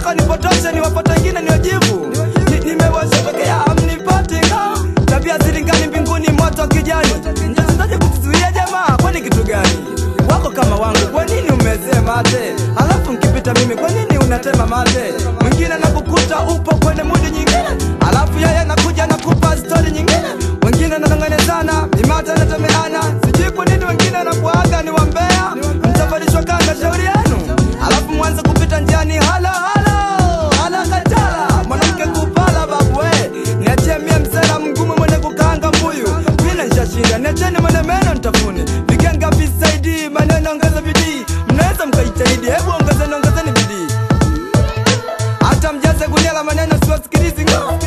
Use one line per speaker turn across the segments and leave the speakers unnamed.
mnataka nipotoshe niwapate wengine niwajibu Ni- nimewashotokea amnipati nga tabia zilingani mbinguni moto kijani mtachezaje kutuzuia jamaa kwani kitu gani wako kama wangu kwa nini umezee mate alafu nkipita mimi kwa nini unatema mate mwingine nakukuta upo kwenye mudi nyingine alafu yeye nakuja nakupa stori nyingine wengine nanonganezana mimate natemeana sijui kwa nini wengine nakuaga ni wambea mtavalishwa kanga shauri yenu alafu mwanze kupita njiani halo halo halo katala mwanamke kupala babu we niachie mie msela mgumu mwenye kukaanga mbuyu mina nshashinda niacheni mwenye meno ntafuni vikenga visaidi maneno ongeza bidii mnaweza mkaitahidi hebu ongezeni ongezeni bidii hata mjaze gunia la maneno siwasikilizi ngo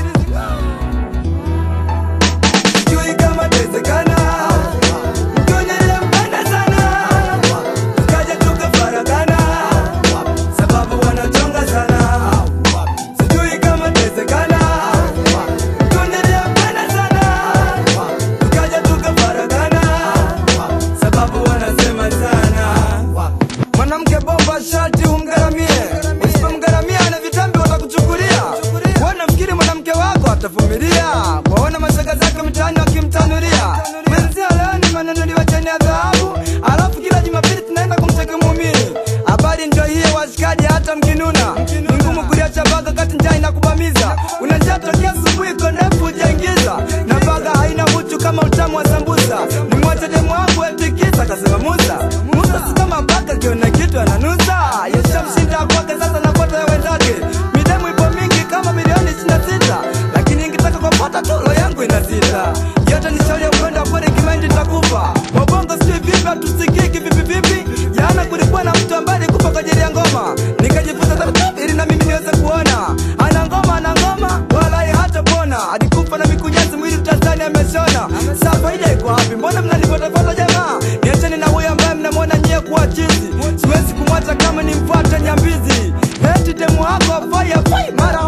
sijui kama tezekana mtonye nilempenda sana tukaja tukafaragana sababu wanachonga sana sijui kama tezekana mtonye nilempenda sana tukaja tukafaragana sababu wanasema sana mwanamke bomba shati umgaramie usipomgaramia na vitambi watakuchukulia wanafikiri mwanamke wako atavumilia waona mashaga zake mtaani wakimtanulia mwenzia leo ni manunuliwa cheni ya dhahabu alafu kila jumapili tunaenda kumteka muumini habari ndio hiyo washikaji hata mkinuna ni ngumu kuliacha baga kati njaa inakubamiza unajaa tokea asubuhi konefu ujaingiza na baga haina uchu kama utamu wa sambusa ni mwache demu wangu etikisa kasema musa musa si kama baga kiona kitu ananusa yeshamshinda kwake sasa napata ya wenzake midemu ipo mingi kama milioni 26 lakini ingitaka kupata tu roho yangu inazita yote ni shauri ya upendo kweli kimaindi nitakufa wabongo sijui vipi hatusikiki vipi vipi jana kulikuwa na mtu ambaye alikufa kwa ajili ya ngoma nikajifunza taratibu ili na mimi niweze kuona ana ngoma ana ngoma walai hata pona alikufa na mikunyezi mwili mtazani ameshona saa faida iko wapi mbona mnanifuatafuata jamaa niacheni na huyo ambaye mnamwona nyie kuwa chizi siwezi kumwacha kama nimfuate nyambizi eti demu wako afai afai mara